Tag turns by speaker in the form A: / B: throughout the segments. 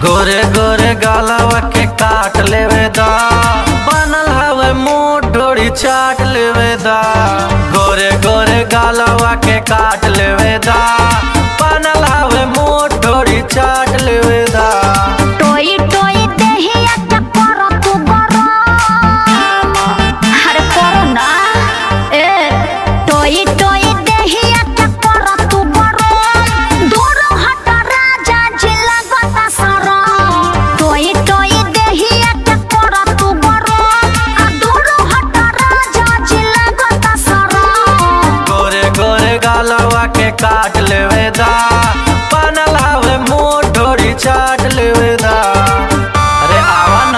A: गोरे गोरे गालवा के काट लेवे दा बनल हवे मुंह डोरी चाट लेवे दा गोरे गोरे गालवा के काट लेवे दा बनल हवे मुंह डोरी चाट लेवे दा
B: टोई टोई देहिया के करो तू गरम अरे करो ना ए टोई टोई देहिया के करो तू गरम दूर हट राजा जी लगता सरम टोई टोई देहिया के करो तू गरम आ दूर हट राजा जी लगता सरम
A: गोरे गोरे गालवा के काट लेवे दा बनल हवे मुंह डोरी चाट लेवे दा अरे आवा ना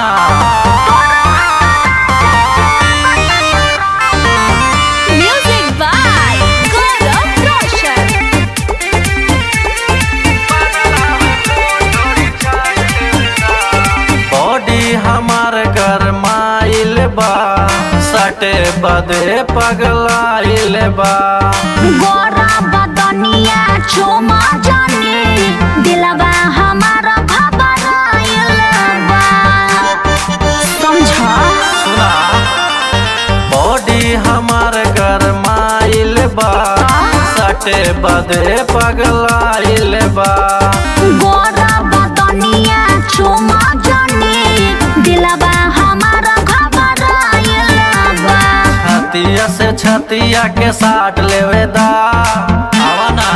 B: Music by Gaurav Roshan.
A: Body हमार गरमाइल बा सटे बदे पगलाइल बा
B: गोरा बदनिया चुमा जानी दिलवा हमारा घबराइल बा समझा
A: सुना बॉडी हमार गरमाइल बा सटे बदे पगलाइल बा
B: गोरा बदनिया चुमा जानी दिलवा हमारा घबराइल बा
A: छतिया से छतिया के साट लेवे दा आवा ना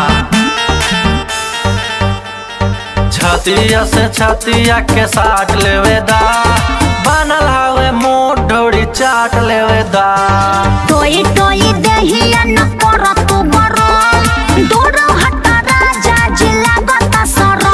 A: छतिया से छतिया के साट लेवे दा बनल हवे मुंह डोरी चाट लेवे दा
B: टोई टोई देहिया न कर तू गरम दूर हट राजा जी लागता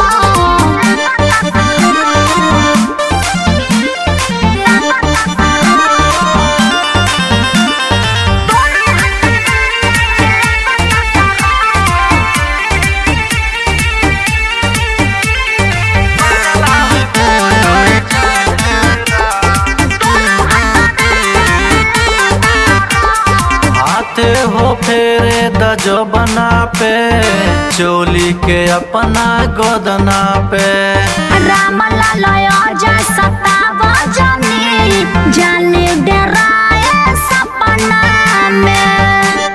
A: आते हो फेरे द जो बना पे चोली के अपना गोदना पे
B: राम लाल जय सताव जानी जाने डराए सपना में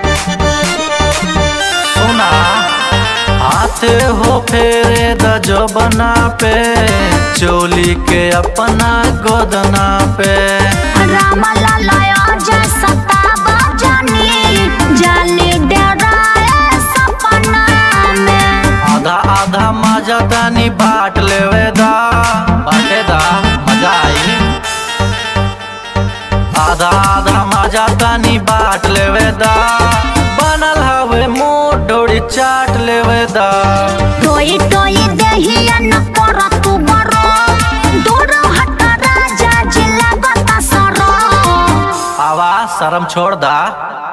A: सुना आते हो फेरे द जो बना पे चोली के अपना गोदना पे
B: राम लाल जय सताव जानी जाने डराए सपना में
A: आधा आधा मजा तनी बाट लेवे दा बाटे दा मजा आई आधा आधा मजा तनी बाट लेवे दा बनल हवे मुंह डोरी चाट लेवे दा
B: टोई टोई देहिया न कर तू गरम दूर हट राजा जी लागता सरम
A: आवा शर्म छोड़ दा